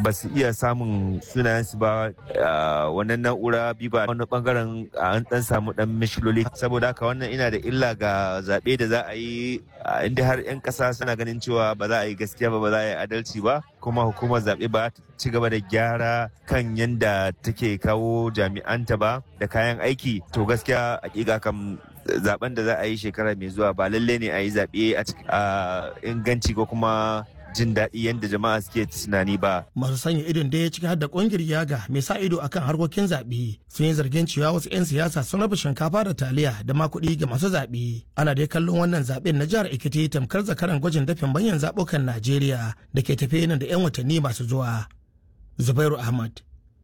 ba su iya samun sunayensu ba wannan na'ura biba wani bangaren an dan samu dan mishiloli saboda haka wannan ina da illa ga zaɓe da za a yi inda har 'yan ƙasa suna ganin cewa ba za a yi gaskiya ba ba za a yi adalci ba kuma hukumar zaɓe ba ta ci gaba da gyara kan yadda take kawo jami'anta ba da kayan aiki to gaskiya hakika kam zaben da za a yi shekara mai zuwa ba lalle ne a yi zaɓe a inganci ko kuma jin daɗi yadda jama'a suke tunani ba. Masu sanya idon da ya ciki har da ƙungiyar yaga mai sa ido akan harkokin zaɓe sun yi zargin cewa wasu 'yan siyasa sun raba shinkafa da taliya da ma kuɗi ga masu zaɓe. Ana dai kallon wannan zaɓen na jihar Ekiti tamkar zakaran gwajin dafin banyan zaɓukan Najeriya da ke tafe nan da 'yan watanni masu zuwa. Zubairu Ahmad,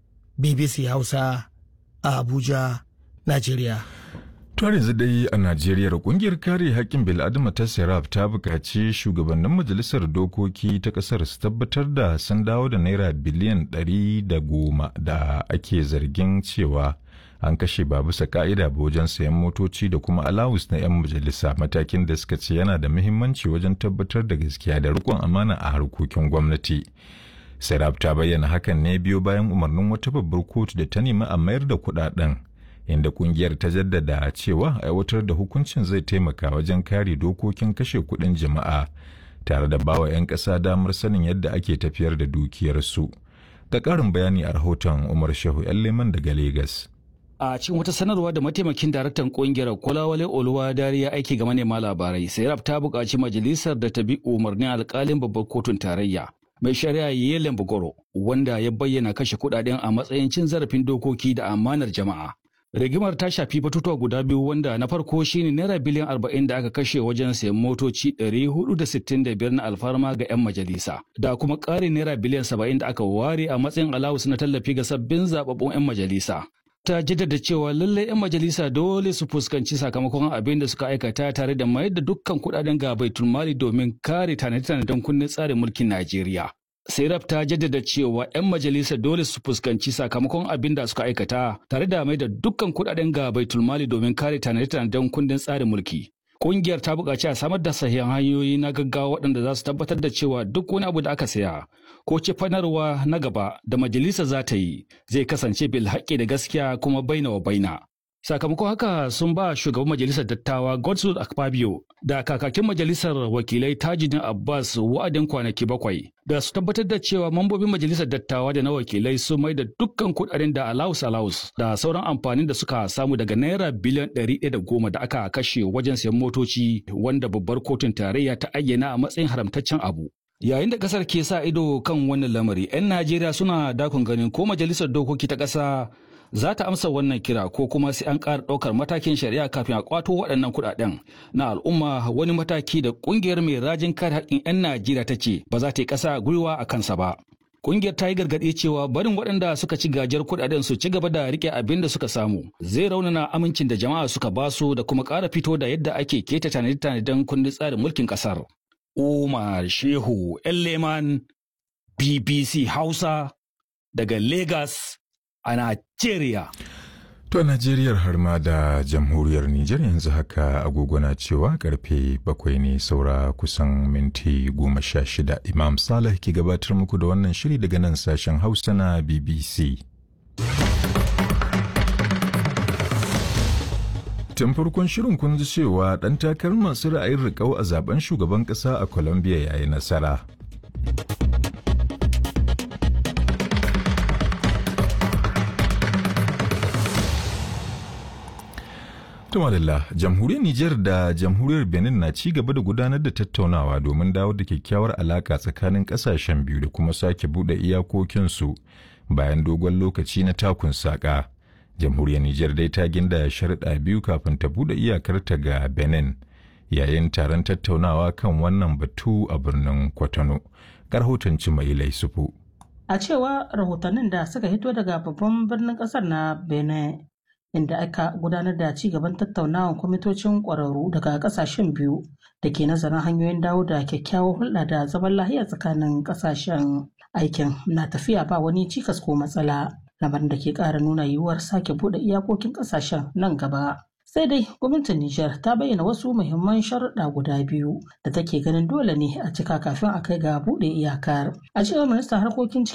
BBC Hausa, a Abuja, Najeriya. Tuwar yanzu dai a Najeriya kungiyar kare haƙƙin bil'adama ta Serap ta buƙaci shugabannin majalisar dokoki ta ƙasar su tabbatar da sun dawo da naira biliyan ɗari da goma da ake zargin cewa an kashe ba bisa ka'ida ba wajen sayan motoci da kuma alawus na 'yan majalisa matakin da suka ce yana da muhimmanci wajen tabbatar da gaskiya da riƙon amana a harkokin gwamnati. Serap ta bayyana hakan ne biyo bayan umarnin wata babbar kotu da ta nemi a mayar da kuɗaɗen inda kungiyar ta jaddada cewa aiwatar da hukuncin zai taimaka wajen kare dokokin kashe kuɗin jama'a tare da bawa 'yan ƙasa damar sanin yadda ake tafiyar da dukiyarsu. Ga ƙarin bayani a rahoton Umar Shehu 'yan leman daga Legas. a cikin wata sanarwa da mataimakin daraktan kungiyar kwalawale oluwa dariya aiki ga manema labarai sairab ta buƙaci majalisar da ta bi umarnin alƙalin babbar kotun tarayya mai shari'a yelen bugoro wanda ya bayyana kashe kuɗaɗen a matsayin cin zarafin dokoki da amanar jama'a rigimar ta shafi batutuwa guda biyu wanda na farko shine naira biliyan arba'in da aka kashe wajen sayan motoci ɗari hudu da sittin da biyar na alfarma ga 'yan majalisa da kuma ƙarin naira biliyan saba'in da aka ware a matsayin alawus na tallafi ga sabbin zababbun 'yan majalisa ta jaddada cewa lallai 'yan majalisa dole su fuskanci sakamakon abin da suka aikata tare da mayar da dukkan kuɗaɗen ga baitul mali domin kare tanade-tanaden kundin tsarin mulkin Najeriya. Serap ta jaddada cewa 'yan majalisa dole su fuskanci sakamakon abin da suka aikata tare da mai da dukkan kuɗaɗen ga baitul mali domin kare tanade-tanaden kundin tsarin mulki. Ƙungiyar ta buƙaci a samar da sahihan hanyoyi na gaggawa waɗanda za su tabbatar da cewa duk wani abu da aka saya ko cefanarwa na gaba da majalisa za ta yi zai kasance bil haƙƙi da gaskiya kuma baina wa baina. Sakamakon haka sun ba shugaban majalisar dattawa Godswill Akpabio da kakakin majalisar wakilai Tajidin Abbas wa'adin kwanaki bakwai da su tabbatar da cewa mambobin majalisar dattawa da na wakilai sun mai da dukkan kudaden da alaus alaus da sauran amfanin da suka samu daga naira biliyan ɗari ɗaya da goma da aka kashe wajen sayan motoci wanda babbar kotun tarayya ta ayyana a matsayin haramtaccen abu. Yayin da kasar ke sa ido kan wannan lamari, 'yan Najeriya suna dakon ganin ko majalisar dokoki ta ƙasa za ta amsa wannan kira ko kuma sai an ƙara ɗaukar matakin shari'a kafin a ƙwato waɗannan kuɗaɗen na al'umma wani mataki da ƙungiyar mai rajin kare haƙƙin 'yan Najeriya ta ce ba za ta yi ƙasa gwiwa a kansa ba. Ƙungiyar ta yi gargaɗi cewa barin waɗanda suka ci gajiyar kuɗaɗen su ci gaba da riƙe abin da suka samu zai raunana amincin da jama'a suka basu da kuma ƙara fito da yadda ake keta tanade-tanaden kundin tsarin mulkin ƙasar. Umar Shehu Leman BBC Hausa daga Lagos a Najeriya. To a Najeriyar har ma da jamhuriyar Nijar yanzu haka agogo na cewa karfe bakwai ne saura kusan minti goma sha shida. Imam Saleh ke gabatar muku da wannan shiri daga nan sashen Hausa na BBC. Tun farkon shirin kun ji cewa ɗan takarar masu ra'ayin riƙau a zaben shugaban ƙasa a Colombia ya yi nasara. Tumalilla, jamhuriyar Nijar da jamhuriyar Benin na ci gaba da gudanar da tattaunawa domin dawo da kyakkyawar alaka tsakanin kasashen biyu da kuma sake bude iyakokinsu bayan dogon lokaci na takun saƙa. Jamhuriyar Nijar dai ta ginda sharuɗa biyu kafin ta bude iyakarta ga Benin yayin taron tattaunawa kan wannan batu a birnin Kwatano. Karhoton mai Laisufu. A cewa rahotannin da suka hito daga babban birnin ƙasar na Benin. inda aka gudanar da ci gaban tattaunawan kwamitocin ƙwararru daga ƙasashen biyu da ke nazarin hanyoyin dawo da kyakkyawar hulɗa da zaman lahiya tsakanin ƙasashen aikin na tafiya ba wani cikas ko matsala lamarin da ke ƙara nuna yiwuwar sake buɗe iyakokin ƙasashen nan gaba sai dai gwamnatin Nijar ta bayyana wasu muhimman sharuɗa guda biyu da take ganin dole ne a cika kafin a kai ga buɗe iyakar a cewar ministan harkokin